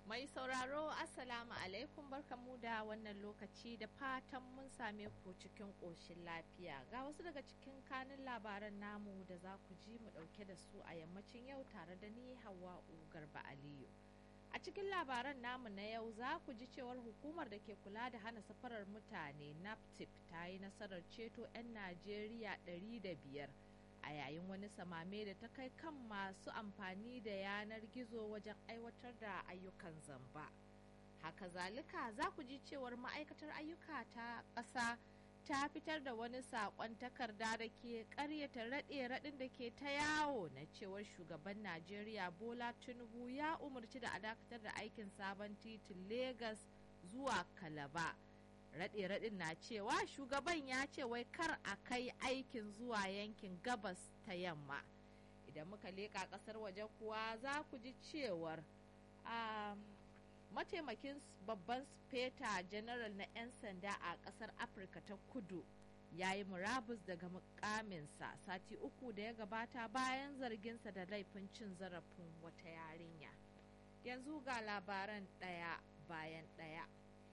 Mai sauraro Assalamu alaikum barkamu da wannan lokaci da fatan mun same ku cikin ƙoshin lafiya ga wasu daga cikin kanin labaran namu da za ku ji mu ɗauke da su a yammacin yau tare da ni Hawwa'u Garba Aliyu. A cikin labaran namu na yau za ku ji cewar hukumar da ke kula da hana safarar mutane NAPTIP ta yi nasarar ceto 'yan Najeriya 500 a yayin wani samame da ta kai kan masu amfani da yanar gizo wajen aiwatar da ayyukan zamba. Haka zalika za ku ji cewar ma'aikatar ayyuka ta ƙasa ta fitar da wani saƙon takarda da ke ƙaryata raɗe-raɗin da ke ta yawo na cewar shugaban Najeriya Bola Tinubu ya umarci da a dakatar da aikin sabon titin Legas zuwa Kalaba. raɗe-raɗin na cewa shugaban ya ce wai kar a kai aikin zuwa yankin gabas ta yamma idan muka leƙa ƙasar waje kuwa za ku ji cewar a mataimakin babban speta general na 'yan sanda a ƙasar afirka ta kudu ya yi murabus daga mukaminsa sati uku da ya gabata bayan zarginsa da laifin cin zarafin wata yarinya yanzu ga labaran ɗaya bayan ɗaya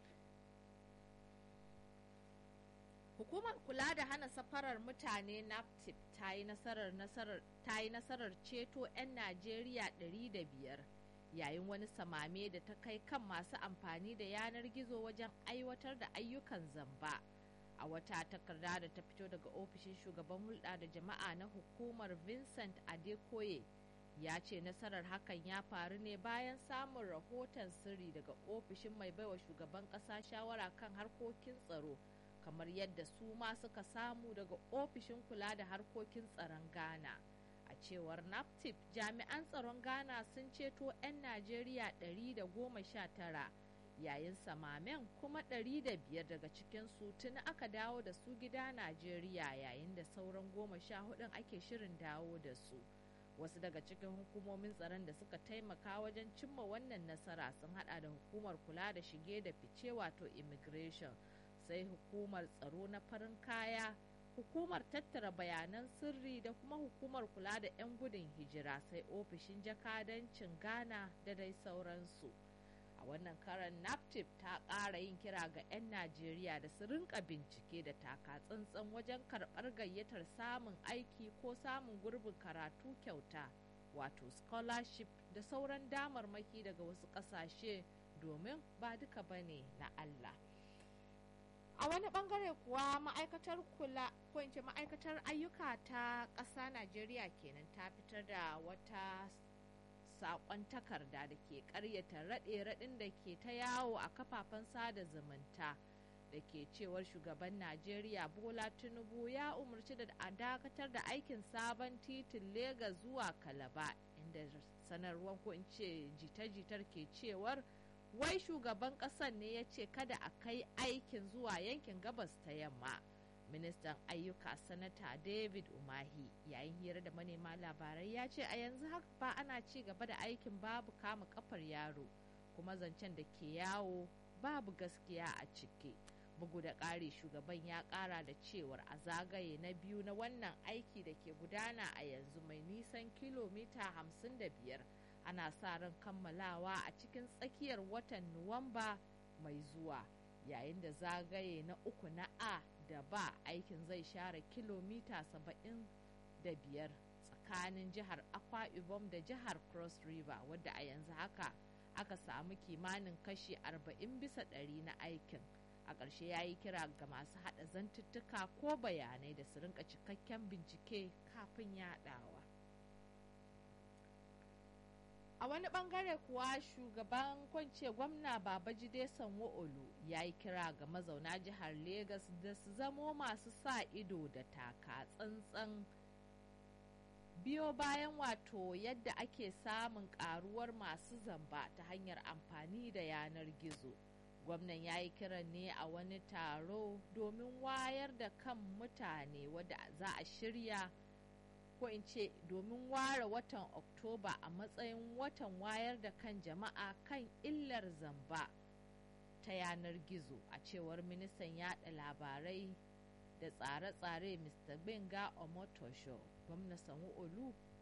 Hukumar kula da hana safarar mutane NAPTIP ta yi nasarar nasarar ceto 'yan Najeriya 500 yayin wani samame da ta kai kan masu amfani da yanar gizo wajen aiwatar da ayyukan zamba. A wata takarda da ta fito daga ofishin shugaban hulɗa da jama'a na hukumar Vincent Adekoye ya ce nasarar hakan ya faru ne bayan samun rahoton sirri daga ofishin mai baiwa shugaban ƙasa shawara kan harkokin tsaro. kamar yadda su ma suka samu daga ofishin kula da harkokin tsaron ghana a cewar naptip jami'an tsaron ghana sun ceto 'yan najeriya 119 yayin samamen kuma 500 daga cikinsu tuni aka dawo da su gida najeriya yayin da sauran goma sha hudun ake shirin dawo da su wasu daga cikin hukumomin tsaron da suka taimaka wajen cimma wannan nasara sun hada da hukumar kula da shige da fice wato immigration sai hukumar tsaro na farin kaya hukumar tattara bayanan sirri da kuma hukumar kula da 'yan gudun hijira sai ofishin jakadancin ghana da dai sauransu a wannan karan naptip ta ƙara yin kira ga 'yan najeriya da su rinka bincike da taka tsantsan wajen karɓar gayyatar samun aiki ko samun gurbin karatu kyauta wato scholarship da sauran damarmaki daga wasu ƙasashe domin ba duka bane na allah a wani bangare kuwa ma'aikatar kula ko in ce ma'aikatar ayyuka ta ƙasa najeriya kenan ta fitar da wata saƙon takarda da ke ƙaryata raɗe-raɗin da ke ta yawo a kafafen sada zumunta da ke cewar shugaban najeriya bola tinubu ya umarci da a dakatar da aikin sabon titin Legas zuwa kalaba inda sanarwar ko in ce jita-jitar ke cewar wai shugaban ƙasar ne ya ce kada a kai aikin zuwa yankin gabas ta yamma ministan ayyuka sanata david umahi yayin hira da manema labarai ya ce a yanzu haka ba ana ci gaba da aikin babu kama kafar yaro kuma zancen da ke yawo babu gaskiya a ciki bugu da ƙari shugaban ya ƙara da cewar a zagaye na biyu na wannan aiki da ke gudana a yanzu mai nisan kilomita 55 ana sa ran kammalawa a cikin tsakiyar watan nuwamba mai zuwa yayin da zagaye na uku na a da ba aikin zai share kilomita 75 tsakanin jihar akwa ibom da jihar cross river wadda a yanzu haka aka samu kimanin kashi 40 bisa ɗari na aikin a ƙarshe ya yi kira ga masu haɗa zantuttuka ko bayanai da su rinka cikakken bincike kafin yaɗawa. a wani bangare kuwa shugaban kwance gwamna babajide sanwo-olu ya yi kira ga mazauna jihar Legas da su zamo masu sa ido da taka tsantsan biyo bayan wato yadda ake samun karuwar masu zamba ta hanyar amfani da yanar gizo gwamnan ya yi kiran ne a wani taro domin wayar da kan mutane wadda za a shirya ko in ce domin ware watan oktoba a matsayin watan wayar da kan jama'a kan illar zamba ta yanar gizo a cewar ministan yada labarai da tsare-tsare mr benga omotosho gwamna sanwo-olu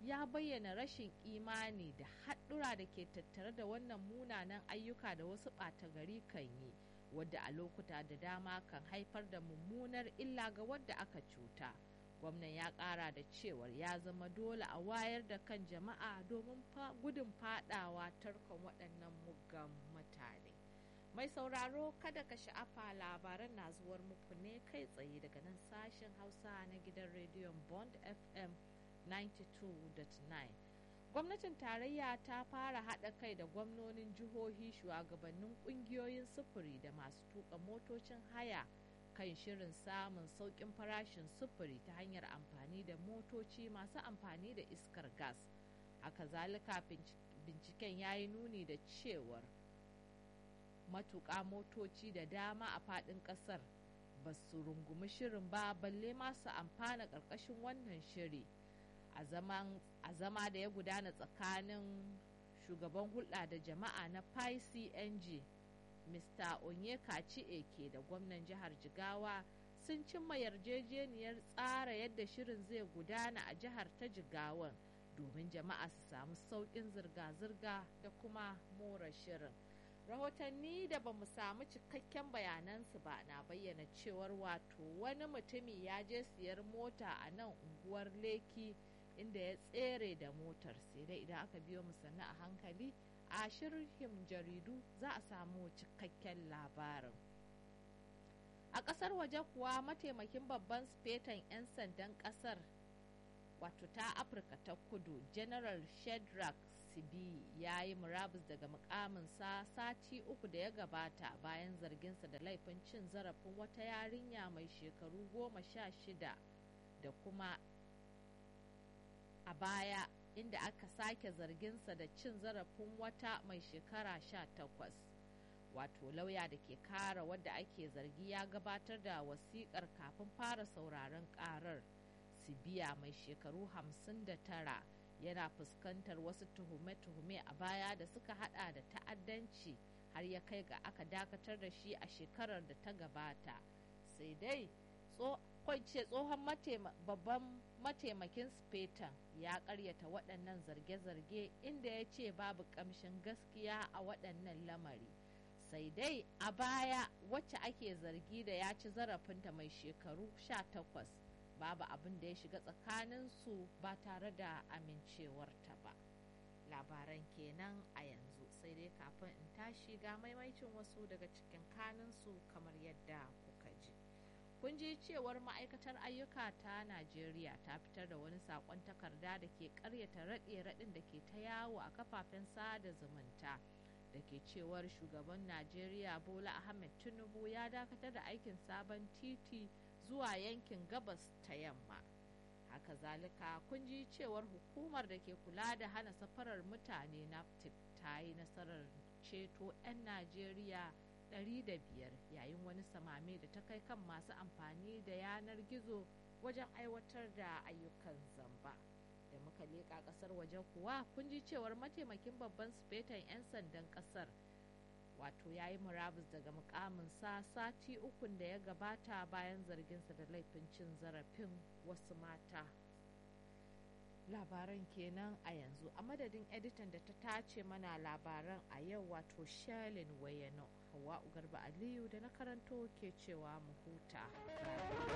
ya bayyana rashin imani da haɗura da ke tattare da wannan munanan ayyuka da wasu ɓata gari kan yi wadda a lokuta da dama kan haifar da mummunar illa ga wadda aka cuta gwamnan ya ƙara da cewar ya zama dole a wayar da kan jama'a domin gudun fadawa tarkon waɗannan muggan mutane mai sauraro kada ka sha'afa labaran na zuwar muku ne kai tsaye daga nan sashen hausa na gidan rediyon bond fm 92.9 gwamnatin tarayya ta fara haɗa kai da gwamnonin jihohi shugabannin ƙungiyoyin sufuri da masu tuka motocin haya kan shirin samun sauƙin farashin sufuri ta hanyar amfani da motoci masu amfani da iskar gas haka zalika binciken ya yi nuni da cewar matuƙa motoci da dama a faɗin ƙasar ba su rungumi shirin ba balle masu amfana ƙarƙashin wannan shiri a zama da ya gudana tsakanin shugaban hulɗa da jama'a na PCNG Mr. Onyeka Eke da gwamnan jihar Jigawa sun cimma yarjejeniyar tsara yadda shirin zai gudana a jihar ta Jigawan domin jama'a su samu sauƙin zirga-zirga da kuma more shirin. Rahotanni da ba mu samu cikakken bayanansu ba na bayyana cewar wato wani mutumi ya je siyar mota a nan unguwar Leki. inda ya tsere da motar sai dai idan aka biyo mu sannu a hankali a shirin jaridu za a samu cikakken labarin a kasar waje kuwa mataimakin babban sufetan 'yan sandan kasar wato ta afirka ta kudu general shedrack sibi ya yi murabus daga mukaminsa sati uku da ya gabata bayan zarginsa da laifin cin zarafin wata yarinya mai shekaru goma sha shida da kuma a baya inda aka sake zarginsa da cin zarafin wata mai shekara sha takwas wato lauya da ke kara wadda ake zargi ya gabatar da wasikar kafin fara sauraron karar sibiya mai shekaru hamsin da tara yana fuskantar wasu tuhume-tuhume a baya da suka hada da ta'addanci har ya kai ga aka dakatar da shi a shekarar da ta gabata sai dai kwance tsohon babban mataimakin spetan ya karyata waɗannan zarge-zarge inda ya ce babu ƙamshin gaskiya a waɗannan lamari sai dai a baya wacce ake zargi da ya ci zarafinta mai shekaru 18 babu abin da ya shiga tsakaninsu ba tare da amincewarta ba labaran kenan a yanzu sai dai kafin in tashi ga maimaicin wasu daga cikin kaninsu kamar yadda kuka ji kun ji cewar ma'aikatar ayyuka ta najeriya ta fitar da wani sakon takarda da ke karyata raɗe-raɗin da ke ta yawo a kafafen sada zumunta da ke cewar shugaban najeriya bola ahmed tinubu ya dakatar da aikin sabon titi zuwa yankin gabas ta yamma haka zalika kun ji cewar hukumar da ke kula da hana safarar mutane naptip ta yi nasarar ceto 'yan najeriya 500 yayin wani samame da ta kai kan masu amfani da yanar gizo wajen aiwatar da ayyukan zamba da muka leƙa ƙasar waje kuwa kun ji cewar mataimakin babban sufetan 'yan sandan ƙasar wato ya yi murabus daga mukaminsa sati ukun da ya gabata bayan zarginsa da laifin cin zarafin wasu mata labaran kenan a yanzu a madadin editan da ta tace mana labaran a yau wato shalin wayano hawa garba aliyu da na karanto ke cewa mu huta